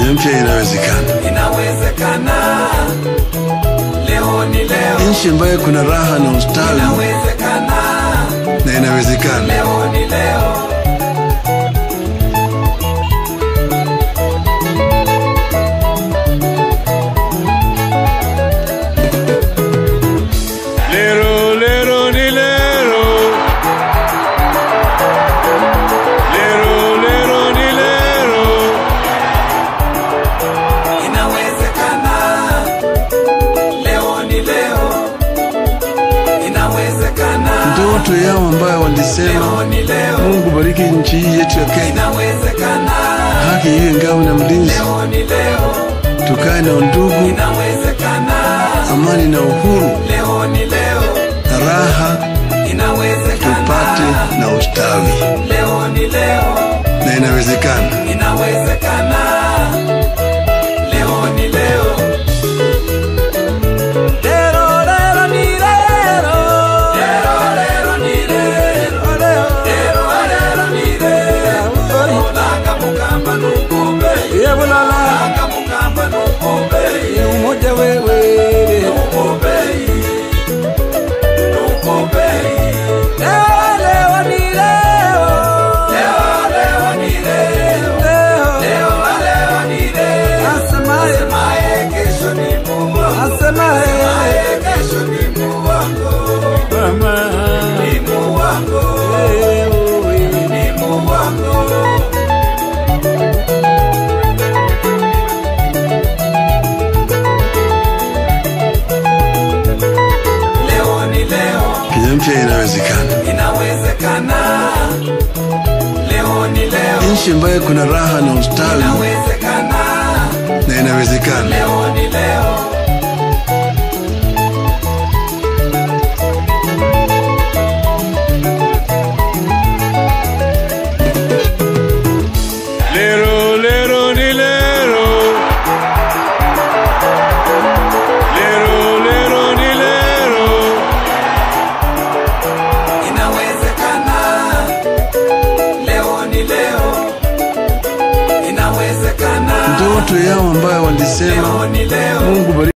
Kenya mpya inawezekana, inawezekana. Leo ni leo, nchi ambayo kuna raha na ustawi inawezekana. na inawezekana. Leo ni leo, Lero, lero, ni lero. Lero, lero, ni lero. inawezekana. Leo ni leo, inawezekana. Ndoto yao ambayo walisema Leo ni leo, Mungu bariki nchi hii yetu ya Kenya, inawezekana. haki iwe ngao na mlinzi, Leo ni leo, tukae na undugu, inawezekana. amani na uhuru Leo ni leo, na raha, inawezekana. tupate na ustawi, Leo ni leo, na inawezekana. inawezekana. Leo ni leo. Lero, lero, ni lero. Lero, lero, ni lero. Lero, lero, ni lero. Langa mukamba nukumbe. Langa mukamba nukumbe. Nukumbe. Nukumbe. Leo, leo, ni leo. Leo, leo, ni leo. Leo, leo, ni leo. Asemaye kesho ni Mungu. Asemaye kesho ni Mungu wangu. Ni Mungu wangu. Ni Mungu wangu. Leo ni leo, Kenya mpya inawezekana, inawezekana. Leo ni leo, nchi ambayo kuna raha na ustawi inawezekana. na inawezekana. Leo ni leo, Lero, lero, ni lero. Lero, lero, ni lero. inawezekana. Leo ni leo, inawezekana. Ndoto yao ambayo walisema Leo ni leo. Mungu bariki